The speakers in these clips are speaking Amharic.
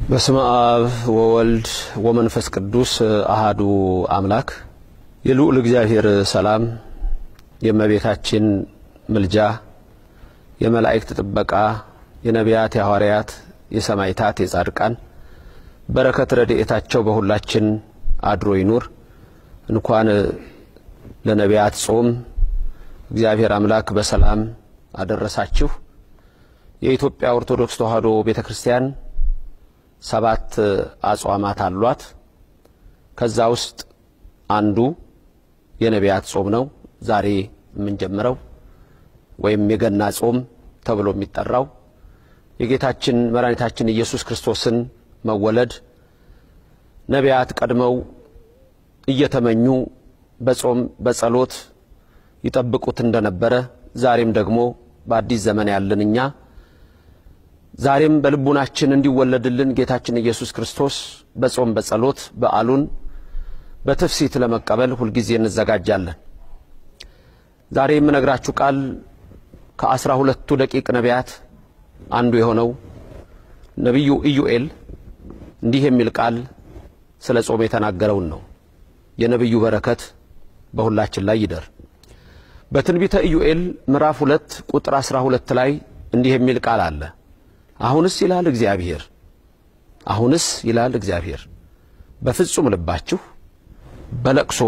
በስመ አብ ወወልድ ወመንፈስ ቅዱስ አሃዱ አምላክ የልዑል እግዚአብሔር ሰላም የእመቤታችን ምልጃ የመላእክት ጥበቃ የነቢያት የሐዋርያት የሰማዕታት የጻድቃን በረከት ረድኤታቸው በሁላችን አድሮ ይኑር። እንኳን ለነቢያት ጾም እግዚአብሔር አምላክ በሰላም አደረሳችሁ። የኢትዮጵያ ኦርቶዶክስ ተዋሕዶ ቤተ ክርስቲያን ሰባት አጽዋማት አሏት። ከዛ ውስጥ አንዱ የነቢያት ጾም ነው። ዛሬ የምንጀምረው ወይም የገና ጾም ተብሎ የሚጠራው የጌታችን መድኃኒታችን ኢየሱስ ክርስቶስን መወለድ ነቢያት ቀድመው እየተመኙ በጾም በጸሎት ይጠብቁት እንደነበረ ዛሬም ደግሞ በአዲስ ዘመን ያለን እኛ ዛሬም በልቡናችን እንዲወለድልን ጌታችን ኢየሱስ ክርስቶስ በጾም በጸሎት በዓሉን በትፍሲት ለመቀበል ሁልጊዜ እንዘጋጃለን። ዛሬ የምነግራችሁ ቃል ከአስራ ሁለቱ ደቂቅ ነቢያት አንዱ የሆነው ነቢዩ ኢዩኤል እንዲህ የሚል ቃል ስለ ጾም የተናገረውን ነው። የነቢዩ በረከት በሁላችን ላይ ይደር። በትንቢተ ኢዩኤል ምዕራፍ ሁለት ቁጥር አስራ ሁለት ላይ እንዲህ የሚል ቃል አለ። አሁንስ ይላል እግዚአብሔር፣ አሁንስ ይላል እግዚአብሔር በፍጹም ልባችሁ በለቅሶ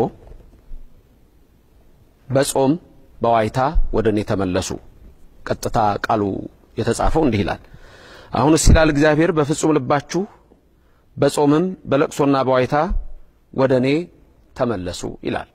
በጾም በዋይታ ወደ እኔ ተመለሱ። ቀጥታ ቃሉ የተጻፈው እንዲህ ይላል። አሁንስ ይላል እግዚአብሔር በፍጹም ልባችሁ በጾምም በለቅሶና በዋይታ ወደ እኔ ተመለሱ ይላል።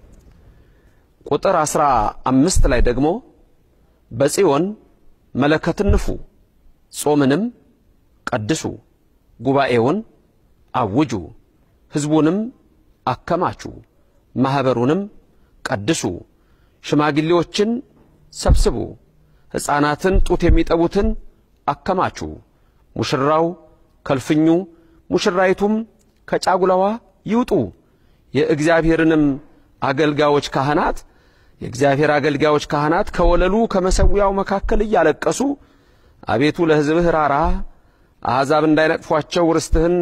ቁጥር አስራ አምስት ላይ ደግሞ በጽዮን መለከትን ንፉ፣ ጾምንም ቀድሱ፣ ጉባኤውን አውጁ፣ ሕዝቡንም አከማቹ፣ ማኅበሩንም ቀድሱ፣ ሽማግሌዎችን ሰብስቡ፣ ሕፃናትን ጡት የሚጠቡትን አከማቹ። ሙሽራው ከልፍኙ ሙሽራይቱም ከጫጉላዋ ይውጡ። የእግዚአብሔርንም አገልጋዮች ካህናት የእግዚአብሔር አገልጋዮች ካህናት ከወለሉ ከመሠዊያው መካከል እያለቀሱ አቤቱ ለሕዝብህ ራራ፣ አሕዛብ እንዳይነቅፏቸው ርስትህን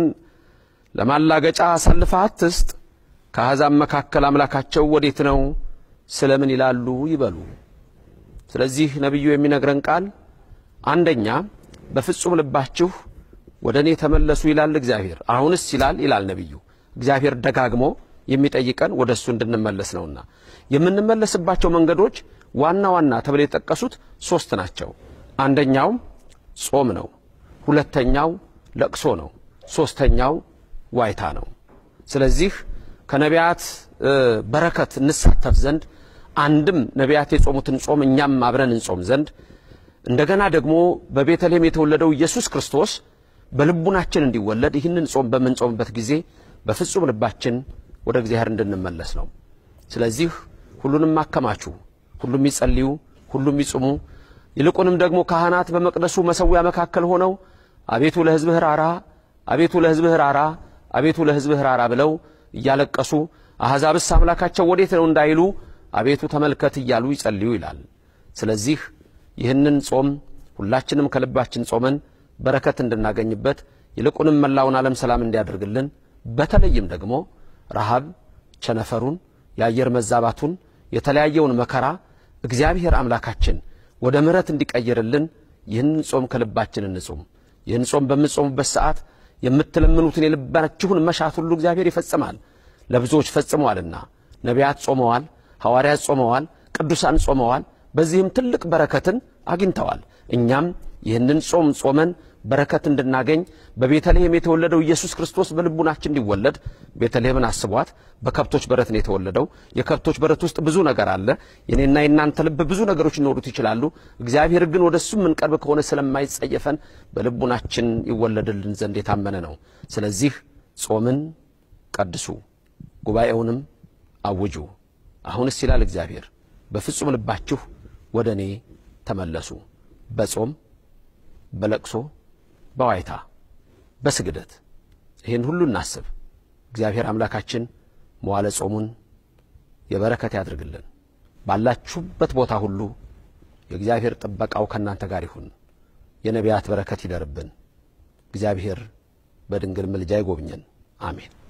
ለማላገጫ አሳልፈህ አትስጥ። ከአሕዛብ መካከል አምላካቸው ወዴት ነው ስለምን ይላሉ ይበሉ። ስለዚህ ነቢዩ የሚነግረን ቃል አንደኛ በፍጹም ልባችሁ ወደ እኔ ተመለሱ ይላል እግዚአብሔር። አሁንስ ይላል ይላል ነቢዩ። እግዚአብሔር ደጋግሞ የሚጠይቀን ወደ እሱ እንድንመለስ ነውና የምንመለስባቸው መንገዶች ዋና ዋና ተብለው የተጠቀሱት ሦስት ናቸው። አንደኛው ጾም ነው። ሁለተኛው ለቅሶ ነው። ሦስተኛው ዋይታ ነው። ስለዚህ ከነቢያት በረከት እንሳተፍ ዘንድ አንድም ነቢያት የጾሙትን ጾም እኛም አብረን እንጾም ዘንድ እንደገና ደግሞ በቤተልሔም የተወለደው ኢየሱስ ክርስቶስ በልቡናችን እንዲወለድ ይህንን ጾም በምንጾምበት ጊዜ በፍጹም ልባችን ወደ እግዚአብሔር እንድንመለስ ነው። ስለዚህ ሁሉንም አከማቹ፣ ሁሉም ይጸልዩ፣ ሁሉም ይጽሙ። ይልቁንም ደግሞ ካህናት በመቅደሱ መሠዊያ መካከል ሆነው አቤቱ ለሕዝብህ ራራ፣ አቤቱ ለሕዝብህ ራራ፣ አቤቱ ለሕዝብህ ራራ ብለው እያለቀሱ አሕዛብስ አምላካቸው ወዴት ነው እንዳይሉ አቤቱ ተመልከት እያሉ ይጸልዩ ይላል። ስለዚህ ይህንን ጾም ሁላችንም ከልባችን ጾመን በረከት እንድናገኝበት ይልቁንም መላውን ዓለም ሰላም እንዲያደርግልን በተለይም ደግሞ ረሃብ፣ ቸነፈሩን፣ የአየር መዛባቱን፣ የተለያየውን መከራ እግዚአብሔር አምላካችን ወደ ምሕረት እንዲቀይርልን ይህንን ጾም ከልባችን እንጹም። ይህን ጾም በምትጾሙበት ሰዓት የምትለምኑትን የልባችሁን መሻት ሁሉ እግዚአብሔር ይፈጽማል። ለብዙዎች ፈጽመዋልና ነቢያት ጾመዋል፣ ሐዋርያት ጾመዋል፣ ቅዱሳን ጾመዋል። በዚህም ትልቅ በረከትን አግኝተዋል። እኛም ይህንን ጾም ጾመን በረከት እንድናገኝ በቤተልሔም የተወለደው ኢየሱስ ክርስቶስ በልቡናችን እንዲወለድ ቤተልሔምን አስቧት። በከብቶች በረት ነው የተወለደው። የከብቶች በረት ውስጥ ብዙ ነገር አለ። የኔና የናንተ ልብ ብዙ ነገሮች ሊኖሩት ይችላሉ። እግዚአብሔር ግን ወደ እሱ የምንቀርብ ከሆነ ስለማይጸየፈን በልቡናችን ይወለድልን ዘንድ የታመነ ነው። ስለዚህ ጾምን ቀድሱ፣ ጉባኤውንም አውጁ። አሁንስ ይላል እግዚአብሔር በፍጹም ልባችሁ ወደ እኔ ተመለሱ በጾም በለቅሶ በዋይታ በስግደት ይህን ሁሉ እናስብ። እግዚአብሔር አምላካችን መዋለ ጾሙን የበረከት ያድርግልን። ባላችሁበት ቦታ ሁሉ የእግዚአብሔር ጥበቃው ከእናንተ ጋር ይሁን። የነቢያት በረከት ይደርብን። እግዚአብሔር በድንግል ምልጃ ይጎብኘን። አሜን።